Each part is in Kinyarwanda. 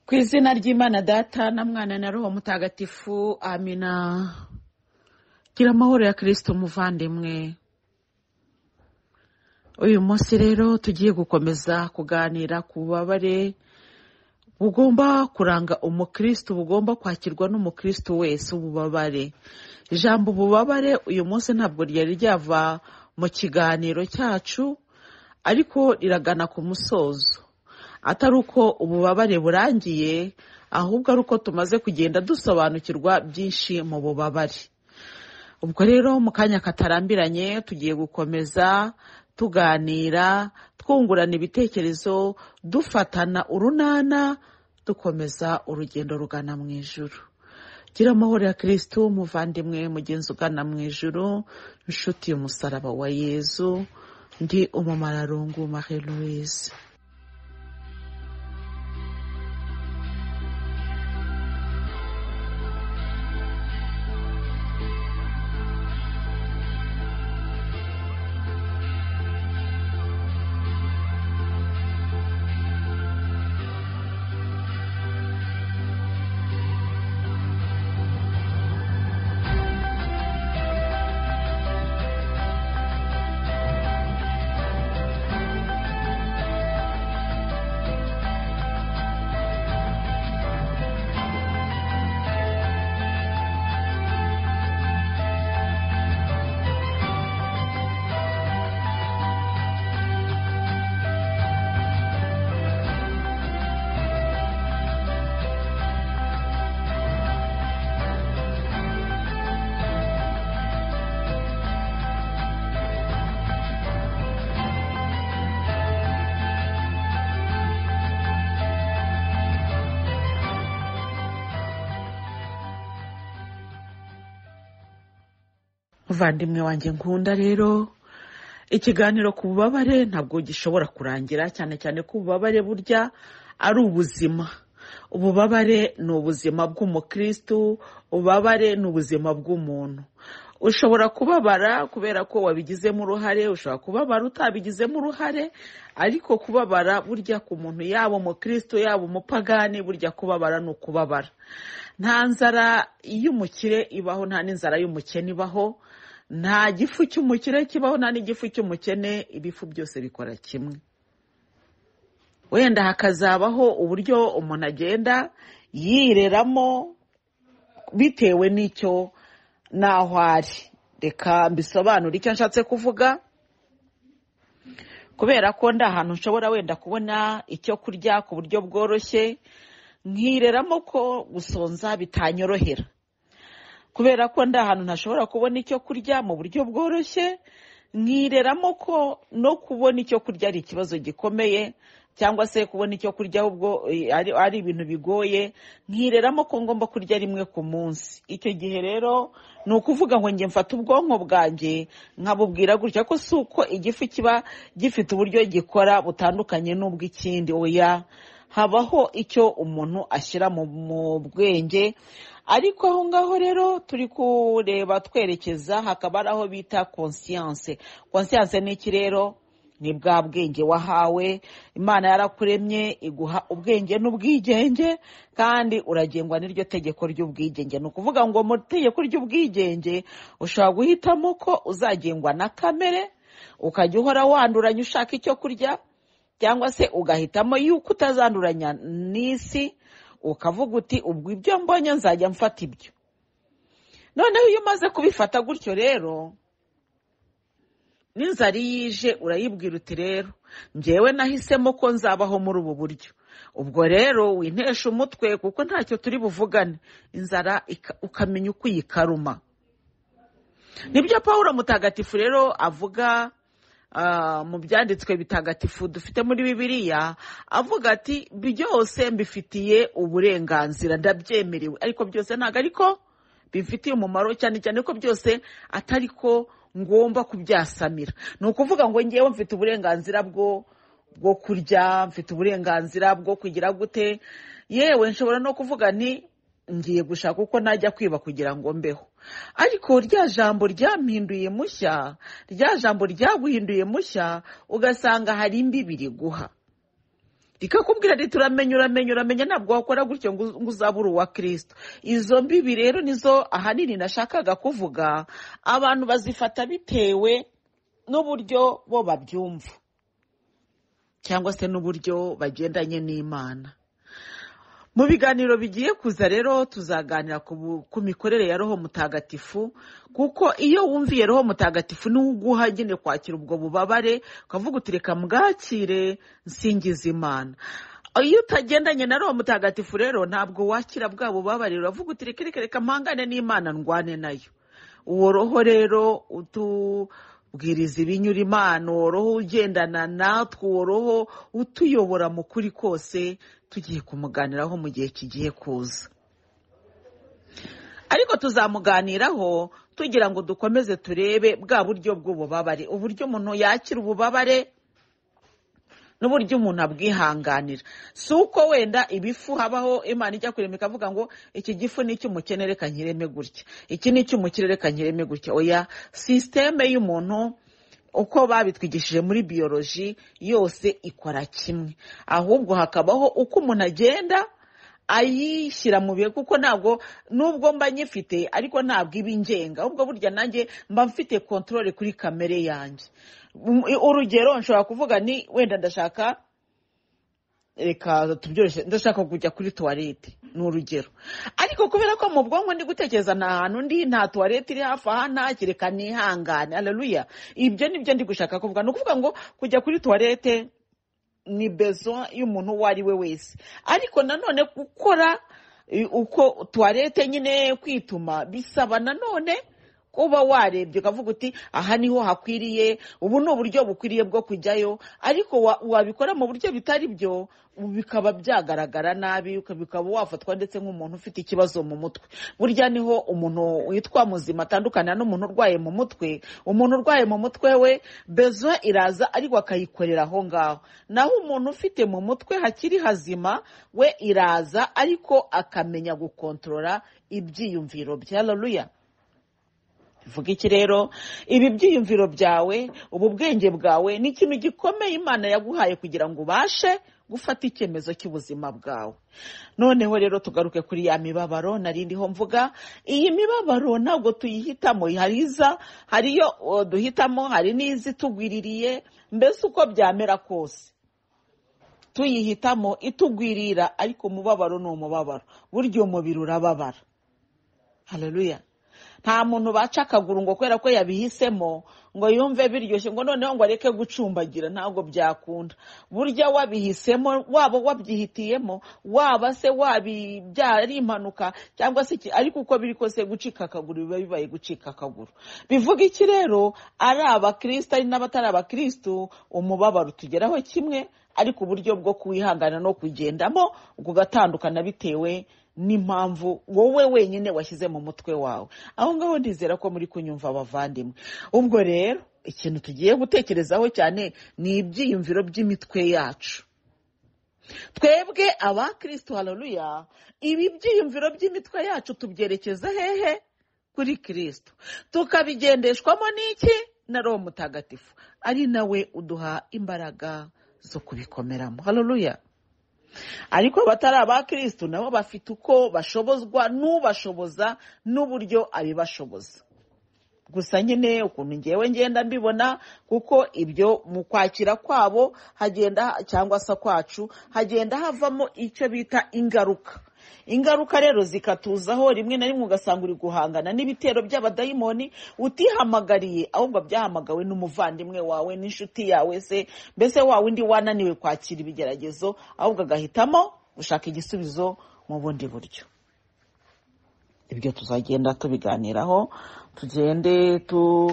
ku izina ry'imana data na mwana na roho mutagatifu amina gira amahoro ya kirisito muvandimwe uyu munsi rero tugiye gukomeza kuganira ku bubabare bugomba kuranga umukristo bugomba kwakirwa n'umukristo wese ububabare ijambo ububabare uyu munsi ntabwo ryari ryava mu kiganiro cyacu ariko riragana ku musozo atari uko ububabare burangiye ahubwo ari uko tumaze kugenda dusobanukirwa byinshi mu bubabare ubwo rero mu kanya katarambiranye tugiye gukomeza tuganira twungurana ibitekerezo dufatana urunana dukomeza urugendo rugana mu ijuru gira amahoro ya kirisitu umuvandimwe mugenzi ugana mu ijuru inshuti y'umusaraba wa yezu ndi umumararungu marie louise muvandimwe wanjye nkunda rero ikiganiro ku bubabare ntabwo gishobora kurangira cyane cyane ko ububabare burya ari ubuzima ububabare ni ubuzima bw'umukristu ububabare ni ubuzima bw'umuntu ushobora kubabara kubera ko wabigizemo uruhare ushobora kubabara utabigizemo uruhare ariko kubabara burya ku muntu yaba umukristo yaba umupagani burya kubabara ni ukubabara nta nzara y'umukire ibaho nta n'inzara y'umukene ibaho nta gifu cy'umukire kibaho nta n'igifu cy'umukene ibifu byose bikora kimwe wenda hakazabaho uburyo umuntu agenda yireramo bitewe n'icyo n'aho ari reka mbisobanure icyo nshatse kuvuga kubera ko ndi ahantu nshobora wenda kubona icyo kurya ku buryo bworoshye nkireramo ko gusonza bitanyorohera kubera ko ndi ahantu ntashobora kubona icyo kurya mu buryo bworoshye nkireramo ko no kubona icyo kurya ari ikibazo gikomeye cyangwa se kubona icyo kurya ahubwo ari ibintu bigoye nkireramo ko ngomba kurya rimwe ku munsi icyo gihe rero ni ukuvuga ngo njye mfata ubwonko bwanjye nkabubwira gutya ko si uko igifu kiba gifite uburyo gikora butandukanye n'ubw'ikindi oya habaho icyo umuntu ashyira mu bwenge ariko aho ngaho rero turi kureba twerekeza hakaba ari aho bita konsiyanse konsiyanse ni iki rero ni bwa bwenge wahawe imana yarakuremye iguha ubwenge n'ubwigenge kandi uragengwa n'iryo tegeko ry'ubwigenge ni ukuvuga ngo mu tegeko ry'ubwigenge ushobora guhitamo ko uzagengwa na kamere ukajya uhora wanduranya ushaka icyo kurya cyangwa se ugahitamo yuko utazanduranya n'isi ukavuga uti ubwo ibyo mbonye nzajya mfata ibyo noneho iyo umaze kubifata gutyo rero n'inzara iyo ije urayibwira uti rero ngewe nahisemo ko nzabaho muri ubu buryo ubwo rero wintesha umutwe kuko ntacyo turi buvugane inzara ukamenya uko uyikaruma nibyo paul mutagatifu rero avuga mu byanditswe bitagatifu dufite muri bibiliya avuga ati byose mbifitiye uburenganzira ndabyemerewe ariko byose ntabwo ariko bimfitiye umumaro cyane cyane ko byose atari ko ngomba kubyasamira ni ukuvuga ngo ngewe mfite uburenganzira bwo bwo kurya mfite uburenganzira bwo kugira gute yewe nshobora no kuvuga nti ngiye gushaka uko najya kwiba kugira ngo mbeho ariko rya jambo ryampinduye mushya rya jambo ryaguhinduye mushya ugasanga hari imbibi riguha rikakubwira riti uramenya uramenya uramenya ntabwo wakora gutyo ngo ngo uzabure uwa kirisito izo mbibi rero nizo ahanini nashakaga kuvuga abantu bazifata bitewe n'uburyo bo babyumva cyangwa se n'uburyo bagendanye n'imana mu biganiro bigiye kuza rero tuzaganira ku bu- ku mikorere ya roho mutagatifu kuko iyo wumviye roho mutagatifu niwe uguha nyine kwakira ubwo bubabare ukavuga uti reka mbwakire nsingiza imana iyo utagendanye na roho mutagatifu rero ntabwo wakira bwa bubabare uravuga uti reka reka reka mpangane n'imana ndwane nayo uwo roho rero utubwiriza ibinyura imana uwo roho ugendana natwe uwo roho utuyobora mu kuri kose tugiye kumuganiraho mu gihe kigiye kuza ariko tuzamuganiraho tugira ngo dukomeze turebe bwa buryo bw'ububabare uburyo umuntu yakira ububabare n'uburyo umuntu abwihanganira si uko wenda ibifu habaho imana ijya kurema ikavuga ngo iki gifu ni icy'umukene reka nkireme gutya iki ni icy'umukire reka nkireme gutya oya sisiteme y'umuntu uko babitwigishije muri biyoroji yose ikora kimwe ahubwo hakabaho uko umuntu agenda ayishyira mu bihe kuko ntabwo nubwo mba nyifite ariko ntabwo iba ingenga ahubwo burya nanjye mba mfite kontorore kuri kamere yanjye Um, urugero nshobora kuvuga ni wenda ndashaka reka tubyoroshye ndashaka kujya kuri tuwarete ni urugero ariko kubera ko mu bwonko ndi gutekereza nta hantu ndi nta tuwarete iri hafi aha ntacyo reka nihangane haleluya ibyo ni byo ndi gushaka kuvuga ni ukuvuga ngo kujya kuri tuwarete ni bezo y'umuntu uwo ari we wese ariko nanone gukora eh, uko tuwarete nyine kwituma bisaba nanone kuba warebye ukavuga uti aha niho hakwiriye ubu ni uburyo bukwiriye bwo kujyayo ariko wa- wabikora mu buryo bitari byo ubu bikaba byagaragara nabi uka- bikaba wafatwa ndetse nk'umuntu ufite ikibazo mu mutwe burya niho umuntu witwa muzima atandukana n'umuntu urwaye mu mutwe umuntu urwaye mu mutwe we bezo iraza ariko akayikorera aho ngaho naho umuntu ufite mu mutwe hakiri hazima we iraza ariko akamenya gukontorora ibyiyumviro bya haleluya vuga iki rero ibi byiyumviro byawe ubu bwenge bwawe ni ikintu gikomeye imana yaguhaye kugira ngo ubashe gufata icyemezo cy'ubuzima bwawe noneho rero tugaruke kuri ya mibabaro nari ndiho mvuga iyi mibabaro ntabwo tuyihitamo hari iza hari iyo uh, duhitamo hari n'iza itugwiririye mbese uko byamera kose tuyihitamo itugwirira ariko umubabaro ni umubabaro burya umubiri urababara haleluya nta muntu baca akaguru ngo kubera ko yabihisemo ngo yumve biryoshye ngo noneho ngo areke gucumbagira ntabwo byakunda burya wabihisemo waba wabyihitiyemo waba se wabi byaba ari impanuka cyangwa se iki ariko uko biri kose gucika akaguru biba bibaye gucika akaguru bivuga iki rero ari abakristo ari n'abatari abakristo umubabaro utugeraho kimwe ariko uburyo bwo kuwihangana no kugendamo ugatandukana bitewe n'impamvu wowe wenyine washyize mu mutwe wawe aho ngaho ndizera ko muri kunyumva abavandimwe ubwo rero ikintu tugiye gutekerezaho cyane ni ibyiyumviro by'imitwe yacu twebwe abakristo haleluya ibi byiyumviro by'imitwe yacu tubyerekeza hehe kuri kirisito tukabigendeshwamo n'iki na roho mutagatifu ari nawe uduha imbaraga zo kubikomeramo haleluya ariko abatari abakristo nabo bafite uko bashobozwa n'ubashoboza n'uburyo abibashoboza gusa nyine ukuntu ngewe ngenda mbibona kuko ibyo mu kwakira kwabo hagenda cyangwa se kwacu hagenda havamo icyo bita ingaruka ingaruka rero zikatuzaho rimwe na rimwe ugasanga uri guhangana n'ibitero by'abadayimoni utihamagariye ahubwo byahamagawe n'umuvandimwe wawe n'inshuti yawe se mbese wa wundi wananiwe kwakira ibigeragezo ahubwo agahitamo gushaka igisubizo mu bundi buryo ibyo tuzagenda tubiganiraho tugende tu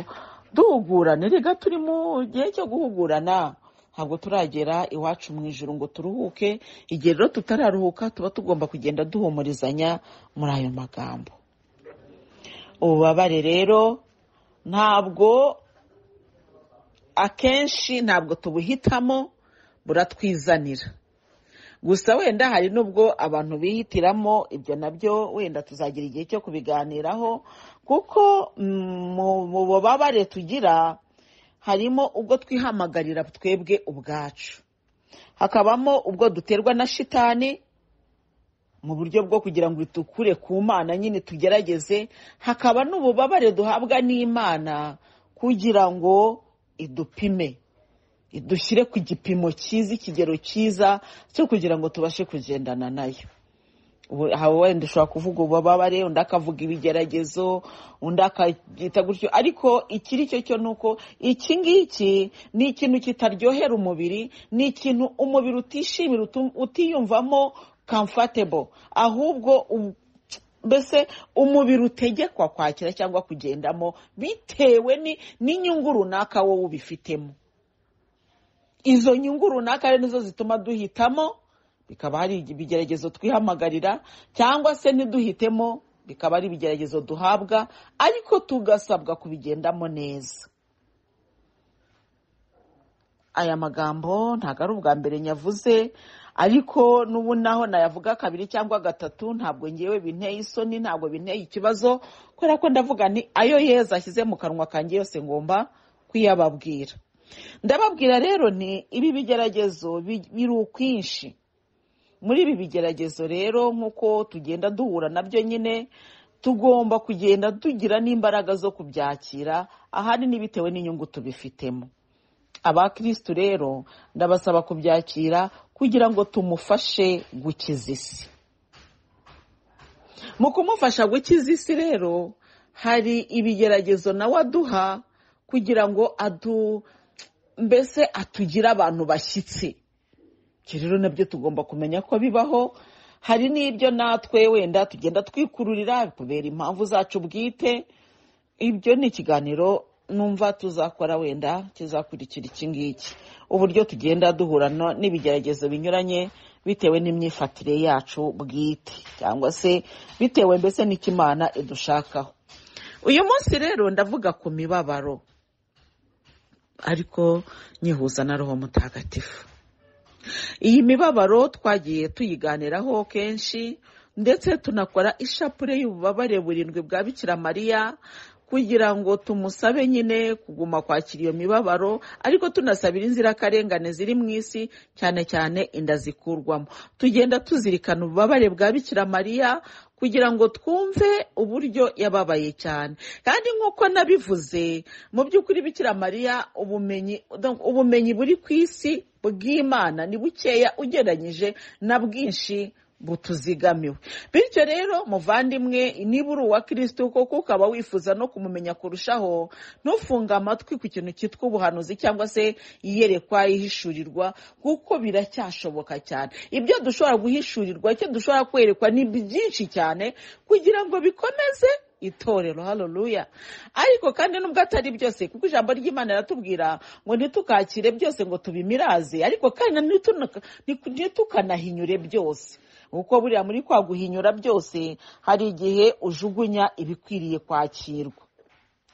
duhugurane rega turi mu gihe cyo guhugurana ntabwo turagera iwacu mu ijoro ngo turuhuke igihe rero tutararuhuka tuba tugomba kugenda duhumurizanya muri ayo magambo ububabare rero ntabwo akenshi ntabwo tubuhitamo buratwizanira gusa wenda hari n'ubwo abantu bihitiramo ibyo nabyo wenda tuzagira igihe cyo kubiganiraho kuko mm, mu mu bubabare tugira harimo ubwo twihamagarira twebwe ubwacu hakabamo ubwo duterwa na shitani mu buryo bwo kugira ngo itukure ku mana nyine tugerageze hakaba n'ububabare duhabwa n'imana kugira ngo idupime idushyire ku gipimo cyiza ikigero cyiza cyo kugira ngo tubashe kugendana nayo ubu wenda ushobora kuvuga ububabare undi akavuga ibigeragezo undi akabyita gutyo ariko ikiri cyo cyo ni uko iki ngiki ni ikintu kitaryohera umubiri ni ikintu umubiri utishimira utiyumvamo comfortable ahubwo mbese umubiri utegekwa kwakira cyangwa kugendamo bitewe n'inyungu runaka wowe ubifitemo izo nyungu runaka rero nizo zituma duhitamo bikaba hari ibigeragezo twihamagarira cyangwa se ntiduhitemo bikaba ari ibigeragezo duhabwa ariko tugasabwa kubigendamo neza aya magambo ntabwo ari ubwa mbere nyavuze ariko n'ubu naho nayavuga kabiri cyangwa gatatu ntabwo ngewe binteye isoni ntabwo binteye ikibazo kubera ko ndavuga ni ayo yeza ashyize mu kanwa kanjye yose ngomba kuyababwira ndababwira rero ni ibi bigeragezo biri ukwinshi muri ibi bigeragezo rero nk'uko tugenda duhura nabyo nyine tugomba kugenda tugira n'imbaraga zo kubyakira ahanini bitewe n'inyungu tubifitemo abakirisitu rero ndabasaba kubyakira kugira ngo tumufashe gukiza isi mu kumufasha gukiza isi rero hari ibigeragezo nawe aduha kugira ngo adu mbese atugire abantu bashyitsi ibyo rero nabyo tugomba kumenya ko bibaho hari n'ibyo natwe wenda tugenda twikururira kubera impamvu zacu bwite ibyo ni ikiganiro numva tuzakora wenda kizakurikira iki ngiki uburyo tugenda duhurana n'ibigeragezo binyuranye bitewe n'imyifatire yacu bwite cyangwa se bitewe mbese n'ikimana idushakaho uyu munsi rero ndavuga ku mibabaro ariko nyihuza na roho mutagatifu iyi mibabaro twagiye tuyiganiraho kenshi ndetse tunakora ishapure y'ububabare burindwi bwa bikira mariya kugira ngo tumusabe nyine kuguma kwakira iyo mibabaro ariko tunasabira inzirakarengane ziri mu isi cyane cyane inda zikurwamo tugenda tuzirikana ububabare bwa bikira mariya kugira ngo twumve uburyo yababaye cyane kandi nk'uko nabivuze mu by'ukuri bikira mariya ubumenyi buri ku isi bw'imana ni bukeya ugereranyije na bwinshi butuzigamiwe bityo rero muvandimwe niba uri uwa kirisiti koko ukaba wifuza no kumumenya kurushaho ntufunge amatwi ku kintu cyitwa ubuhanuzi cyangwa se iyerekwa ihishurirwa kuko biracyashoboka cyane ibyo dushobora guhishurirwa icyo dushobora kwerekwa ni byinshi cyane kugira ngo bikomeze itorero haleluya ariko kandi nubwo atari byose kuko ijambo ry'imana riratubwira ngo ntitukakire byose ngo tubimiraze ariko kandi nitukanahinyure byose kuko buriya muri kwa guhinyura byose hari igihe ujugunya ibikwiriye kwakirwa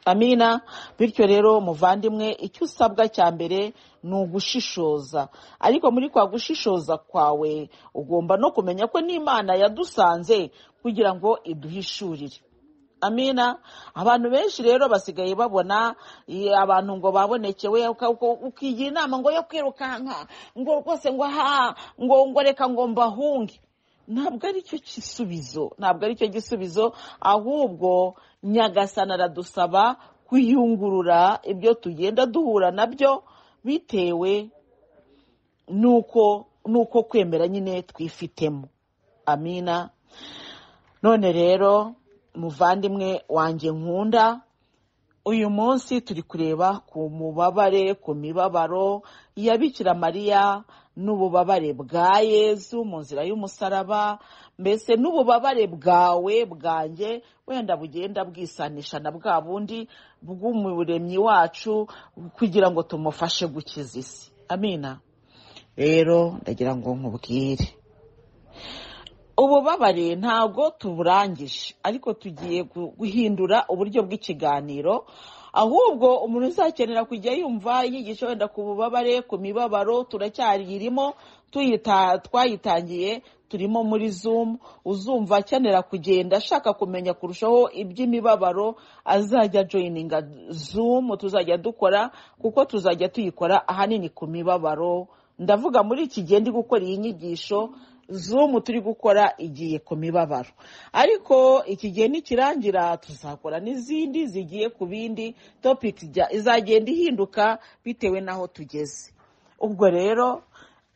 amina bityo rero muvandimwe icyo usabwa cya mbere ni ugushishoza ariko muri kwa gushishoza kwawe ugomba no kumenya ko n'imana yadusanze kugira ngo iduhishurire amina abantu benshi rero basigaye babona abantu ngo babonekewe ukigira inama ngo yo kwirukanka ngo rwose ngo aha ngo ngo reka ngo mbahunge ntabwo ari cyo gisubizo ntabwo ari cyo gisubizo ahubwo nyagasana aradusaba kwiyungurura ibyo tugenda duhura nabyo bitewe n'uko n'uko kwemera nyine twifitemo amina none rero muvandimwe wanjye nkunda uyu munsi turi kureba ku mubabare ku mibabaro ya bikira mariya n'ububabare bwa yezu mu nzira y'umusaraba mbese n'ububabare bwawe bwanjye wenda bugenda bwisanisha na bwa bundi bw'umuremyi wacu kugira ngo tumufashe gukiza isi amina rero ndagira ngo nkubwire ububabare ntabwo tuburangije ariko tugiye guhindura uburyo bw'ikiganiro ahubwo umuntu uzakenera kujya yumva yigisha wenda ku bubabare ku mibabaro turacyayirimo twayitangiye turimo muri zumu uzumva akenera kugenda ashaka kumenya kurushaho iby'imibabaro azajya joyininga zumu tuzajya dukora kuko tuzajya tuyikora ahanini ku mibabaro ndavuga muri iki gihe ndi gukora iyi nyigisho zumu turi gukora igiye ku mibabaro ariko iki gihe nikirangira tuzakora n'izindi zigiye ku bindi topiki izagenda ihinduka bitewe n'aho tugeze ubwo rero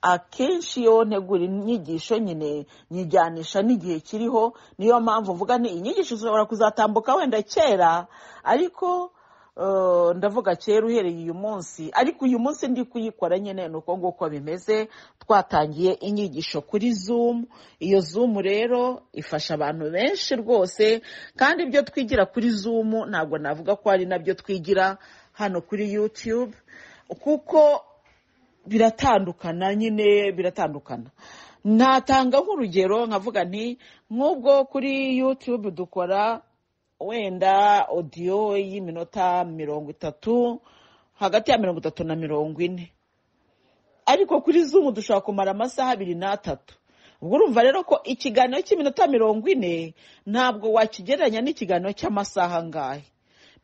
akenshi iyo ntegura inyigisho nyine nyijyanisha n'igihe kiriho niyo mpamvu mvuga ni inyigisho zishobora kuzatambuka wenda kera ariko eh, ndavuga kera uhereye uyu munsi ariko uyu munsi ndi kuyikora nyine ni uko nguko bimeze twatangiye inyigisho kuri zumu iyo zumu rero ifasha abantu benshi rwose kandi ibyo twigira kuri zumu ntabwo navuga ko ari nabyo twigira hano kuri yutube kuko biratandukana nyine biratandukana natanga nk'urugero nkavuga nti nk'ubwo kuri yutube dukora wenda odiyo y'iminota mirongo itatu hagati ya mirongo itatu na mirongo ine ariko kuri zumu dushobora kumara amasaha abiri n'atatu ubwo urumva rero ko ikiganiro cy'iminota mirongo ine ntabwo wakigereranya n'ikiganiro cy'amasaha angahe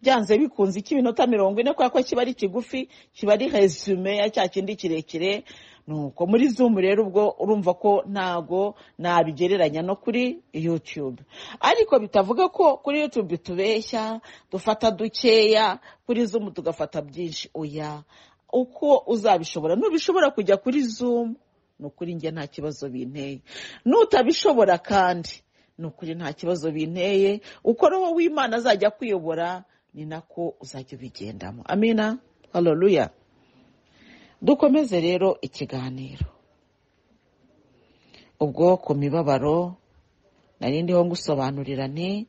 byanze bikunze icy'iminota mirongo ine kubera ko kiba ari kigufi kiba ari resume ya cya kindi kirekire nuko muri zumu rero ubwo urumva ko ntago nabigereranya no kuri yutube ariko bitavuga ko kuri yutube tubeshya dufata dukeya kuri zumu tugafata byinshi oya uko uzabishobora nubishobora kujya kuri zumu ni ukuri njye nta kibazo binteye nutabishobora kandi ni ukuri nta kibazo binteye uko roho w'imana azajya kuyobora ni nako uzajya ubigendamo amina haleluya dukomeze rero ikiganiro ubwo ku mibabaro nari ndiho ngusobanurira ni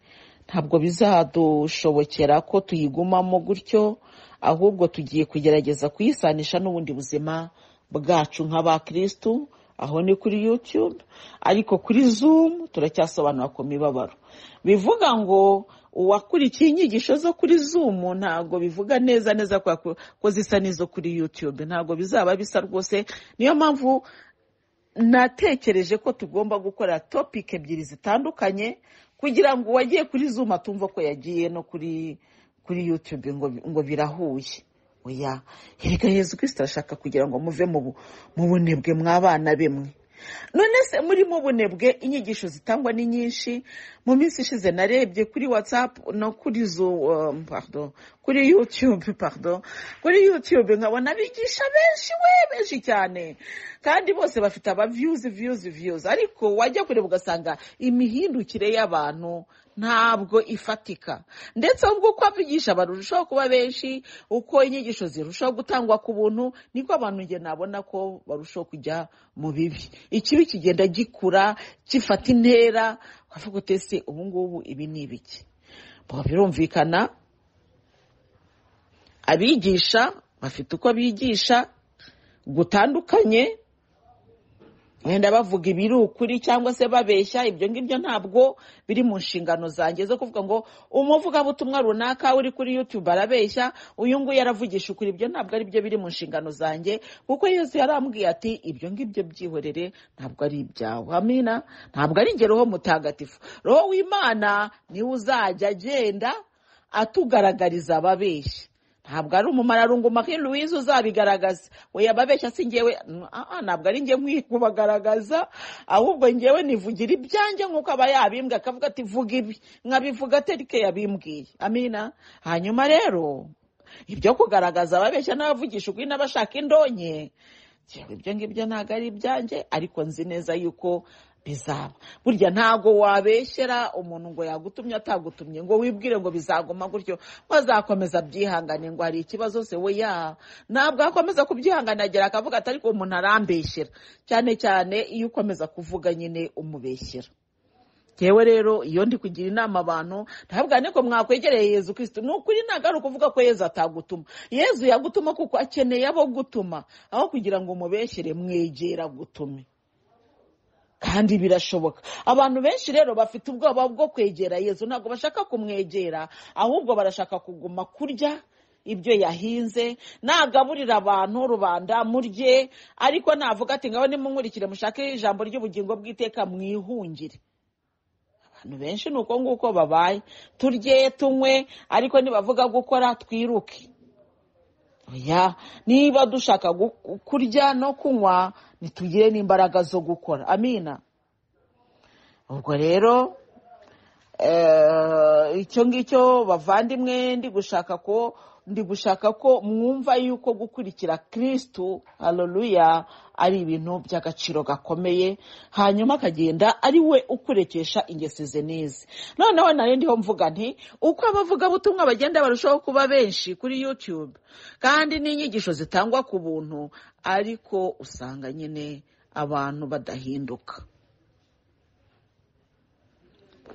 ntabwo bizadushobokera ko tuyigumamo gutyo ahubwo tugiye kugerageza kuyisanisha n'ubundi buzima bwacu nk'abakirisitu aho ni kuri yutube ariko kuri zumu turacyasobanura ku mibabaro bivuga ngo uwakurikiye inyigisho zo kuri zumu ntabwo bivuga neza neza ko zisa n'izo kuri yutube ntabwo bizaba bisa rwose niyo mpamvu natekereje ko tugomba gukora topike ebyiri zitandukanye kugira ngo uwagiye kuri zumu atumva ko yagiye no kuri kuri yutube ngo birahuye oya hereka yezu kirisita arashaka kugira ngo muve mu bunebwe mw'abana bimwe none se muri mu bunebwe inyigisho zitangwa ni nyinshi mu minsi ishize narebye kuri watsapu no kuri zo kuri yutube pardon kuri yutube nkabona abigisha benshi we benshi cyane kandi bose bafite aba viyuzi viyuzi viyuzi ariko wajya kureba ugasanga imihindukire y'abantu ntabwo ifatika ndetse ubwo uko abigisha barushaho kuba benshi uko inyigisho zirushaho gutangwa ku buntu niko abantu njye nabona ko barushaho kujya mu bibi ikibi kigenda gikura gifata intera ukavuga uti ese ubu ngubu ibi ni ibiki birumvikana abigisha bafite uko bigisha gutandukanye wenda bavuga ibiri ukuri cyangwa se babeshya ibyo ngibyo ntabwo biri mu nshingano zanjye zo kuvuga ngo umuvugabutumwa runaka uri kuri yutube arabeshya uyu nguyu aravugisha ukuri ibyo ntabwo ari byo biri mu nshingano zanjye kuko yesu yarambwiye ati ibyo ngibyo byihorere ntabwo ari ibyawe amina ntabwo ari njye roho mutagatifu roho w'imana niwe uzajya agenda atugaragariza ababeshya ntabwo ari umumararungu marie louise uzabigaragaza we yababeshya si ngewe ntabwo ari njye nkwiye kubagaragaza ahubwo ngewe nivugira ibyanjye nk'uko aba yabimbwa akavuga ati vuga ibi nkabivuga aterike yabimbwiye amina hanyuma rero ibyo kugaragaza ababeshya n'abavugisha ukuri n'abashaka indonke ibyo ngibyo ntabwo ari ibyanjye ariko nzi neza yuko bizaba burya ntabwo wabeshyera umuntu ngo yagutumye atagutumye ngo wibwire ngo bizaguma gutyo ngo azakomeza abyihangane ngo hari ikibazo se we ya ntabwo akomeza kubyihanganira akavuga ati ariko umuntu arambeshyera cyane cyane iyo ukomeza kuvuga nyine umubeshyera yewe rero iyo ndi kugira inama abantu ntabwo ko mwakwegereye yezu kirisiti ni ukuri ntabwo ari ukuvuga ko yezu atagutuma yezu yagutuma kuko akeneye abo gutuma aho kugira ngo umubeshyere mwegera gutume kandi birashoboka abantu benshi rero bafite ubwoba bwo kwegera yezu ntabwo bashaka kumwegera ahubwo barashaka kuguma kurya ibyo yahinze nagaburira abantu rubanda murye ariko navuga ati ngaho nimunkurikire mushake ijambo ry'ubugingo bw'iteka mwihungire abantu benshi ni uko nguko babaye turye tunywe ariko nibavuga gukora twiruke oya niba dushaka gu- kurya no kunywa nitugire n'imbaraga zo gukora amina ubwo rero eh, icyo ngicyo bavandimwe ndi gushaka ko ndi gushaka ko mwumva yuko gukurikira kirisitu hareruya ari ibintu by'agaciro gakomeye hanyuma akagenda ari we ukurekesha ingeso ze n'izi noneho nari ndiho mvuga nti uko abavugabutumwa bagenda barushaho kuba benshi kuri yutube kandi n'inyigisho zitangwa ku buntu ariko usanga nyine abantu badahinduka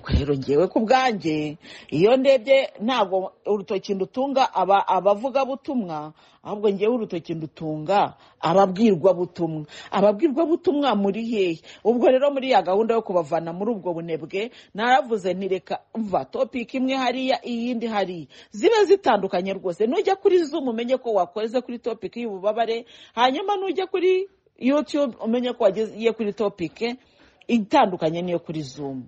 rero ngewe ku bwanjye iyo ndebye ntabwo urutoki ndutunga aba abavugabutumwa ahubwo ngewe urutoki ndutunga ababwirwabutumwa ababwirwabutumwa muri hehe ubwo rero muri ya gahunda yo kubavana muri ubwo bunebwe naravuze ntireka mva topiki imwe hariya iyindi hariya zibe zitandukanye rwose nujya kuri zoom umenye ko wakoze kuri topiki y'ububabare hanyuma nujya kuri yutube umenye ko wagiye kuri topiki itandukanye n'iyo kuri zoom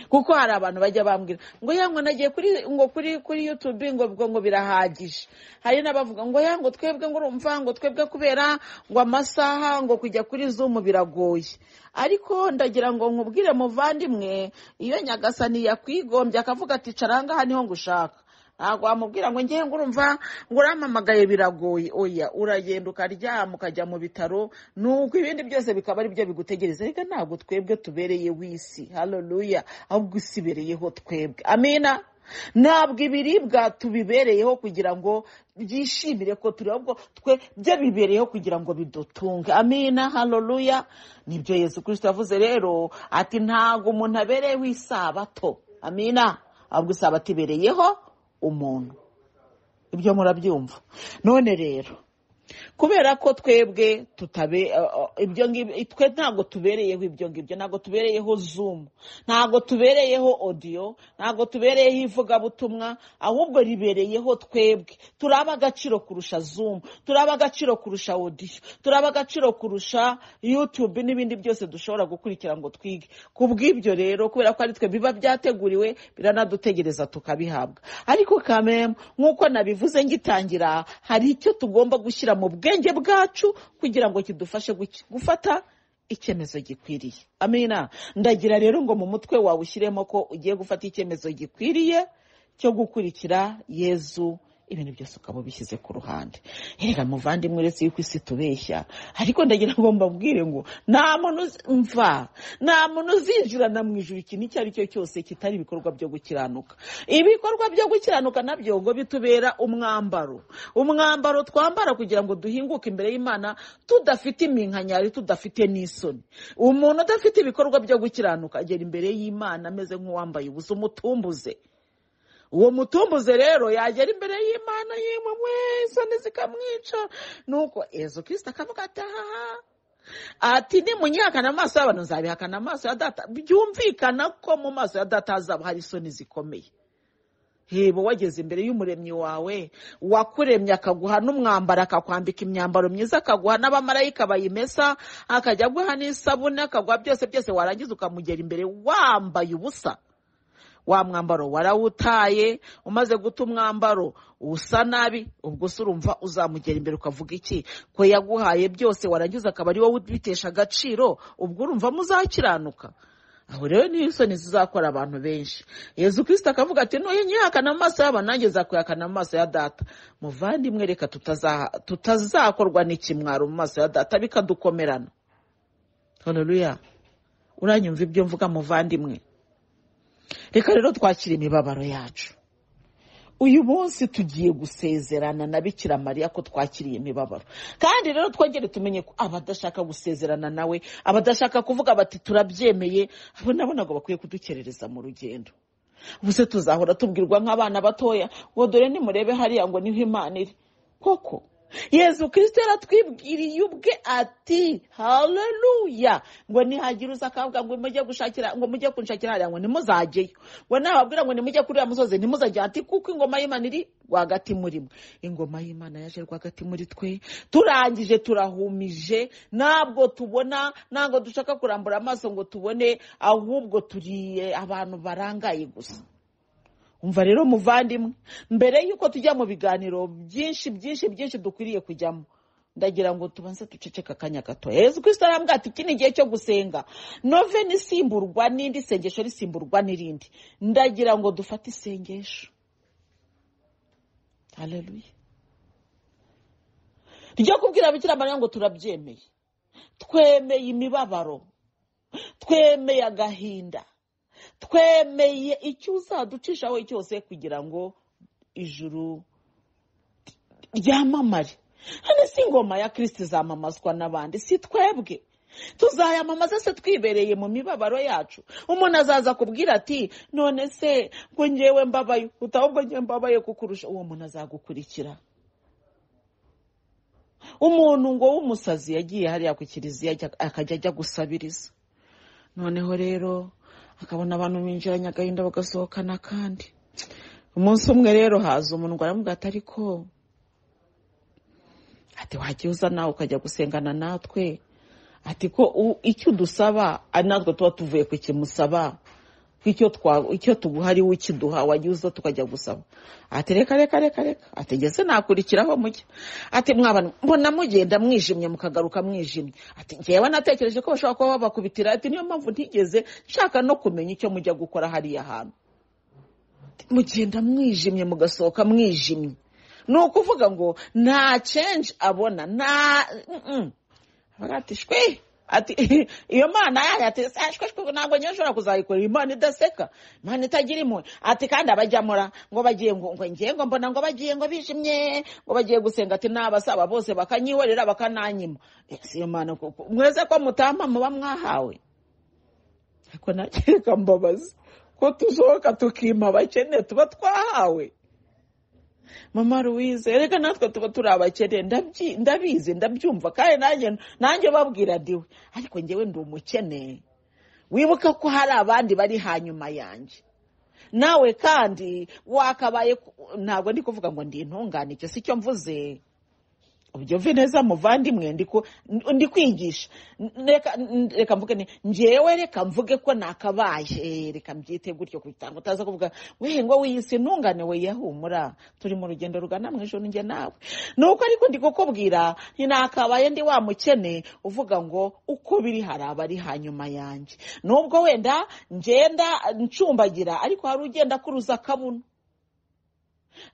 kuko hari abantu bajya bambwira ngo ya ngo nagiye kuri ngo kuri kuri yutube ngo ubwo ngo birahagije hari n'abavuga ngo ya ngo twebwe ngo urumva ngo twebwe kubera ngo amasaha ngo kujya kuri zumu biragoye ariko ndagira ngo nkubwire muvandimwe iyo nyagasani yakwigombye akavuga ati cara ngaha niho ngushaka ntabwo wamubwira ngo ngewe ngo urumva ngo uramamagaye biragoye oya uragenda ukaryama ukajya mu bitaro nuko ibindi byose bikaba ari byo bigutegereza reka ntabwo twebwe tubereye w'isi hareruya ahubwo isi ibereyeho twebwe amina ntabwo ibiribwa tubibereyeho kugira ngo byishimire ko turi ahubwo twe byo bibereyeho kugira ngo bidutunge amina hareruya nibyo yesu kirisita yavuze rero ati ntabwo umuntu abereyeho isabato amina ahubwo isabato ibereyeho umuntu ibyo murabyumva none rero kubera ko twebwe tutabe ibyo ngibyo twe ntabwo tubereyeho ibyo ngibyo ntabwo tubereyeho zumu ntabwo tubereyeho odiyo ntabwo tubereyeho ivugabutumwa ahubwo ribereyeho twebwe turaba agaciro kurusha zumu turaba agaciro kurusha odiyo turaba agaciro kurusha yutube n'ibindi byose dushobora gukurikira ngo twige ku bw'ibyo rero kubera ko ari twe biba byateguriwe biranadutegereza tukabihabwa ariko kamemu nk'uko nabivuze ngitangira hari icyo tugomba gushyira mu bwenge bwacu kugira ngo kidufashe guki- gufata icyemezo gikwiriye amina ndagira rero ngo mu mutwe wawe ushyiremo ko ugiye gufata icyemezo gikwiriye cyo gukurikira yezu ibintu byose ukaba ubishyize ku ruhande reka muvandimwe uretse yuko isi tubeshya ariko ndagira ngo mbabwire ngo nta muntu uzi- mva nta muntu uzinjirana mu ijuru ikintu icyo ari cyo cyose kitari ibikorwa byo gukiranuka ibikorwa byo gukiranuka nabyo ngo bitubera umwambaro umwambaro twambara kugira ngo duhinguke imbere y'imana tudafite iminkanyari tudafite n'isoni umuntu udafite ibikorwa byo gukiranuka agera imbere y'imana ameze nk'uwambaye ubusa umutumbuze uwo mutumbuze rero yagera imbere y'imana yimwe isoni zikamwica nuko yezu kirisita akavuga ati ahaha ati nimunyihakana amaso y'abantu nzabihakana amaso ya data byumvikana ko mu maso ya data hazaba hari isoni zikomeye heba wageze imbere y'umuremyi wawe wakuremye akaguha n'umwambaro akakwambika imyambaro myiza akaguha n'abamarayika bayimesa akajya aguha n'isabune akaguha byose byose warangiza ukamugera imbere wambaye ubusa wa mwambaro warawutaye umaze guta umwambaro usa nabi ubwo se urumva uzamugera imbere ukavuga iki ko yaguhaye byose warangiza akaba ari wowe ubitesha agaciro ubwo urumva muzakiranuka aho rero niyo isoni zizakora abantu benshi yezu kirisita akavuga ati nuyu nyihakana amaso y'abantu nanjye nzakuyakana amaso ya data muvandimwe reka tutazaha- tutazakorwa n'ikimwaro mu maso ya data bikadukomerana hareruya uranyumva ibyo mvuga muvandimwe reka rero twakire imibabaro yacu uyu munsi tugiye gusezerana na bikira mariya ko twakiriye imibabaro kandi rero twongere tumenye ko abadashaka gusezerana nawe abadashaka kuvuga bati turabyemeye abo nabo ntabwo bakwiye kudukerereza mu rugendo ubuse tuzahora tubwirwa nk'abana batoya ngo dore nimurebe hariya ngo niho imana iri koko yezu kirisito yaratwibwiriye ubwe ati hareruya ngo nihagira uza akavuga ngo mujye gushakira ngo mujye kunshakira hariya ngo ntimuzajyeyo ngo nababwira ngo nimujye kuri uriya musozi ntimuzajya ati kuko ingoma y'imana iri rwagati muri mwe ingoma y'imana yaje rwagati muri twe turangije turahumije ntabwo tubona ntabwo dushaka kurambura amaso ngo tubone ahubwo turiye abantu barangaye gusa umva rero muvandimwe mbere y'uko tujya mu biganiro byinshi byinshi byinshi dukwiriye kujyamo ndagira ngo tubanze duceceke akanya gato yezu kristo arambwira ati iki ni igihe cyo gusenga noveni isimburwa n'indi sengesho risimburwa n'irindi ndagira ngo dufate isengesho hareruye ryo kubwira bikira mariya ngo turabyemeye twemeye imibabaro twemeye agahinda twemeye icyo uzaducishaho cyose kugira ngo ijuru ryamamare hano si ingoma ya kirisiti zamamazwa n'abandi si twebwe tuzayamamaza se twibereye mu mibabaro yacu umuntu azaza akubwira ati none se ngo ngewe mbabaye utabwo ngewe mbabaye kukurusha uwo muntu azagukurikira umuntu ngo w'umusazi yagiye hariya ku kiliziya akajya ajya gusabiriza noneho rero akabona abantu binjiranye agahinda bagasohokana kandi umunsi umwe rero haza umuntu ngo aramubwira ati ariko ati wagiye uza nawe ukajya gusengana natwe ati ko icyo udusaba ari natwe tuba tuvuye ku kimusaba icyo tuguha ari we ukiduha wagiye uza tukajya gusaba ati reka reka reka reka ati ngeze nakurikiraho mujya ati mwabana mbona mugenda mwijimye mukagaruka mwijimye ati ngewe natekereje ko bashobora kuba babakubitira ati niyo mpamvu ntigeze nshaka no kumenya icyo mujya gukora hariya hantu mugenda mwijimye mugasohoka mwijimye ni ukuvuga ngo nta cenji abona nta ati shwi ati iyo mana yayo ati shwi shwi ntabwo ngewe nshobora kuzayikora imana idaseka imana itagira impuhwe ati kandi abajyamura ngo bagiye ngo ngewe ngo mbona ngo bagiye ngo bijimye ngo bagiye gusenga ati n'abasaba bose bakanyihorera bakananyima si iyo mana kuko mwese ko mutamba muba mwahawe ariko nakeka mbabazi ko tusohoka tukima abakene tuba twahawe mama louise reka natwe tuba turi abakene ndabizi ndabyumva kandi nanjye babwira diwe ariko ngewe ndi umukene wibuka ko hari abandi bari hanyuma yanjye nawe kandi wakabaye ntabwo ndi kuvuga ngo ndi intungane icyo si cyo mvuze ubyumve neza muvandimwe ndi kwigisha reka mvuge ngewe reka mvuge ko nakabaye reka mbyite gutyo kugira utaza kuvuga wehe ngo wiyise intungane we yahumura turi mu rugendo rugana mu ijoro njye nawe ni uko ariko ndi kukubwira nakabaye ndi wa mukene uvuga ngo uko biri hari abari hanyuma yanjye nubwo wenda ngenda ncumbagira ariko hari ugenda akuruza akabuno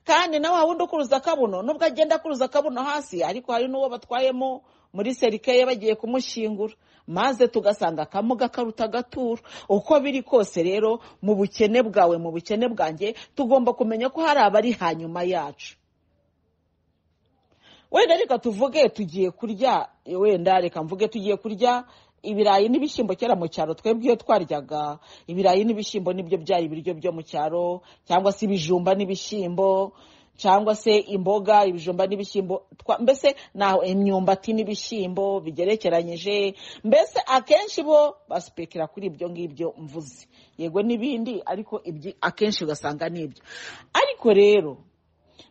kandi nawe wundi ukuruza akabuno nubwo agenda akuruza akabuno hasi ariko hari n'uwo batwayemo muri serikeye bagiye kumushyingura maze tugasanga akamuga karuta agaturo uko biri kose rero mu bukene bwawe mu bukene bwanjye tugomba kumenya ko hari abari hanyuma yacu wenda reka tuvuge tugiye kurya wenda reka mvuge tugiye kurya ibirayi n'ibishyimbo kera mu cyaro twebwe iyo twaryaga ibirayi n'ibishyimbo nibyo byari ibiryo byo mu cyaro cyangwa se ibijumba n'ibishyimbo cyangwa se imboga ibijumba n'ibishyimbo mbese naho imyumbati n'ibishyimbo bigerekeranyije mbese akenshi bo basipekera kuri ibyo ngibyo mvuze yego n'ibindi ariko akenshi ugasanga ni ibyo ariko rero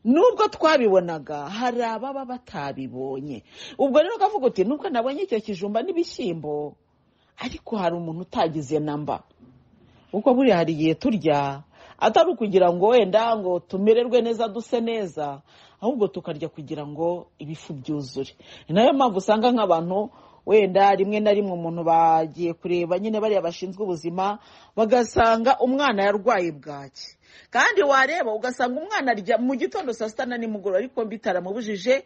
nubwo twabibonaga hari ababa batabibonye ubwo rero ukavuga uti nubwo nabonye icyo kijumba n'ibishyimbo ariko hari umuntu utagize namba kuko buriya hari igihe turya atari ukugira ngo wenda ngo tumererwe neza duse neza ahubwo tukarya kugira ngo ibifu byuzure ni nayo mpamvu usanga nk'abantu wenda rimwe na rimwe umuntu bagiye kureba nyine bariya bashinzwe ubuzima bagasanga umwana yarwaye bwaki kandi wareba ugasanga umwana arya mu gitondo saa sita na nimugoroba ariko bitaramubujije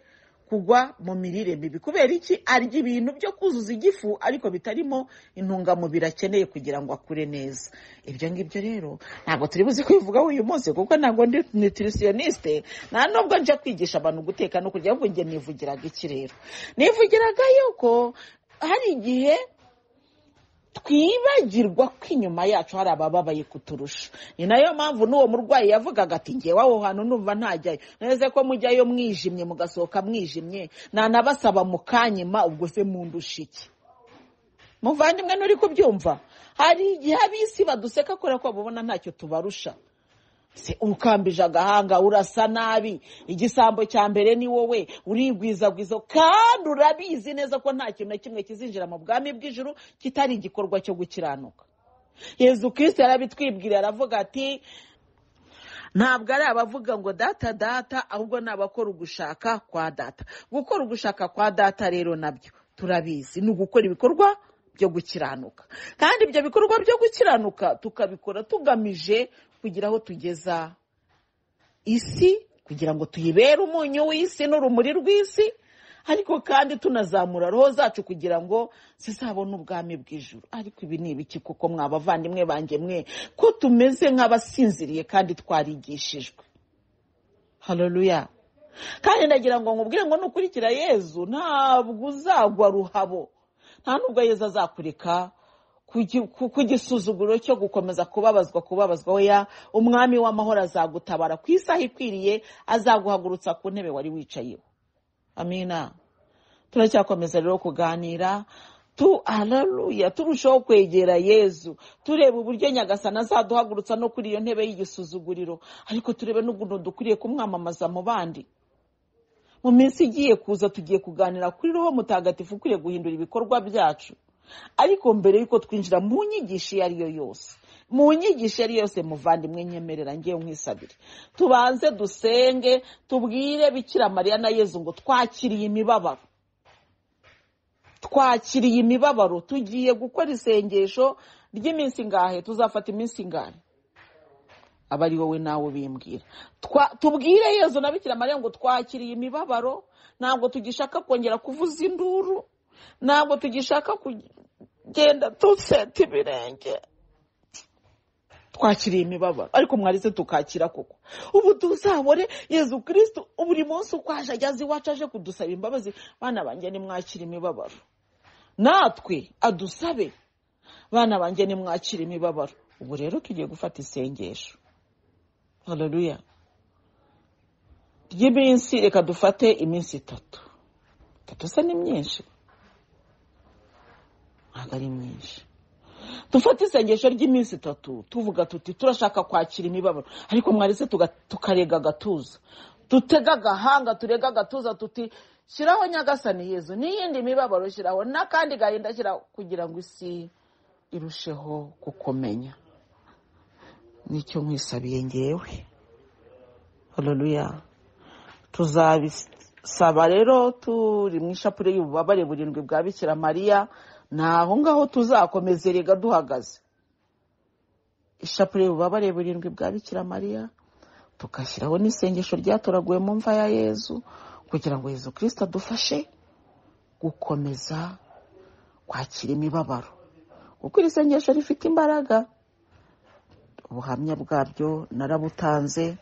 kugwa mu mirire mibi kubera iki arya ibintu byo kuzuza igifu ariko bitarimo intungamubiri akeneye kugira ngo akure neza ibyo ngibyo rero ntabwo turi buze kubivugaho uyu munsi kuko ntabwo ndi nutirisiyoniste nta nubwo njya kwigisha abantu guteka no kurya ahubwo njye nivugiraga iki rero nivugiraga yuko hari igihe twibagirwa ko inyuma yacu hari abababaye kuturusha ni nayo mpamvu n'uwo murwayi yavugaga ati ngewe aho hantu numva ntajyayo neze ko mujyayo mwijimye mugasohoka mwijimye nanabasaba mukanyima ubwo se mundusha iki muvandimwe nturi kubyumva hari igihe ab'isi baduseka kubera ko babona ntacyo tubarusha ukambije agahanga urasa nabi igisambo cya mbere ni wowe urigwizagwiza kandi urabizi neza ko nta kintu na kimwe kizinjira mu bwami bw'ijuru kitari igikorwa cyo gukiranuka yezu kirisita yarabitwibwira aravuga ati ntabwo ari abavuga ngo data data ahubwo ni abakora ugushaka kwa data gukora ugushaka kwa data rero nabyo turabizi ni ugukora ibikorwa byo gukiranuka kandi ibyo bikorwa byo gukiranuka tukabikora tugamije kugira aho tugeza isi kugira ngo tuyibere umunyu w'isi n'urumuri rw'isi ariko kandi tunazamura roho zacu kugira ngo zizabone ubwami bw'ijuru ariko ibi ni ibiki kuko mwabavandimwe banjye mwe ko tumeze nk'abasinziriye kandi twarigishijwe hareruya kandi ndagira ngo nkubwire ngo nukurikira yezu ntabwo uzagwa ruhabo nta nubwo yezu azakureka ku gisuzuguro cyo gukomeza kubabazwa kubabazwa weya umwami w'amahoro azagutabara ku isaha ikwiriye azaguhagurutsa ku ntebe wari wicayeho amina turacyakomeza rero kuganira tu araruya turushaho kwegera yezu tureba uburyo nyagasana azaduhagurutsa no kuri iyo ntebe y'igisuzuguriro ariko turebe n'ukuntu dukwiriye kumwamamaza mu bandi mu minsi igiye kuza tugiye kuganira kuri roho mutagatifu ukwiriye guhindura ibikorwa byacu ariko mbere y'uko twinjira mu nyigisho iyo ari yo yose mu nyigisho iyo ari yo yose muvandimwe nyemerera ngewe nkwisabire tubanze dusenge tubwire bikira mariya na yezu ngo twakiriye imibabaro twakiriye imibabaro tugiye gukora isengesho ry'iminsi ingahe tuzafata iminsi ingahe aba ari wowe nawe bimbwira tubwire yezu na bikira mariya ngo twakiriye imibabaro ntabwo tugishaka kongera kuvuza induru ntabwo tugishaka kugenda duseta ibirenge twakiriye imibabaro ariko mwarize tukakira koko ubu tuzabore yezu kirisitu buri munsi uko aje ageze iwacu aje kudusaba imbabazi bana banjye nimwakire imibabaro natwe adusabe bana banjye nimwakire imibabaro ubu rero tugiye gufata isengesho hararuya ry'iminsi reka dufate iminsi itatu itatu se ni myinshi ntabwo ari myinshi dufate isengesho ry'iminsi itatu tuvuga tuti turashaka kwakira imibabaro ariko mwarese tukarega agatuza dutega agahanga turega agatuza tuti shyiraho nyagasani yezu n'iyindi mibabaro shyiraho n'akandi gahinda shyiraho kugira ngo isi irusheho kukumenya nicyo nkwisabiye ngewe hararuya tuzabisaba rero turi mu ishapure y'ububabare burindwi bwa bikira mariya ni aho ngaho tuzakomeze rega duhagaze ishapure y'ububabare burindwi bwa bikira mariya tugashyiraho n'isengesho ryatoraguwe mu mva ya yezu kugira ngo yezu kirisita adufashe gukomeza kwakira imibabaro kuko iri sengesho rifite imbaraga ubuhamya bwabyo narabutanze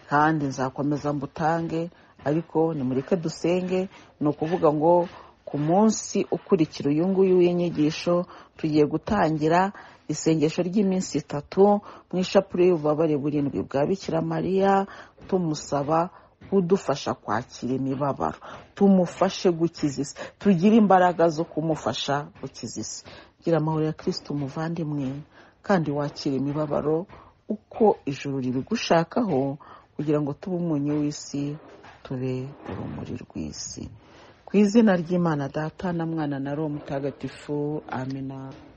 kandi nzakomeza mbutange ariko nimureke dusenge ni ukuvuga ngo ku munsi ukurikira uyu nguyu w'inyigisho tugiye gutangira isengesho ry'iminsi itatu mu ishapure y'ububabare burindwi bwa bikira mariya tumusaba kudufasha kwakira imibabaro tumufashe gukiza isi tugire imbaraga zo kumufasha gukiza isi gira amahoro ya kirisiti umuvandimwe kandi wakire imibabaro uko ijuru ribigushakaho kugira ngo tube umunyu w'isi tube urumuri rw'isi ku izina ry'imana data na mwana na roho mutagatifu amina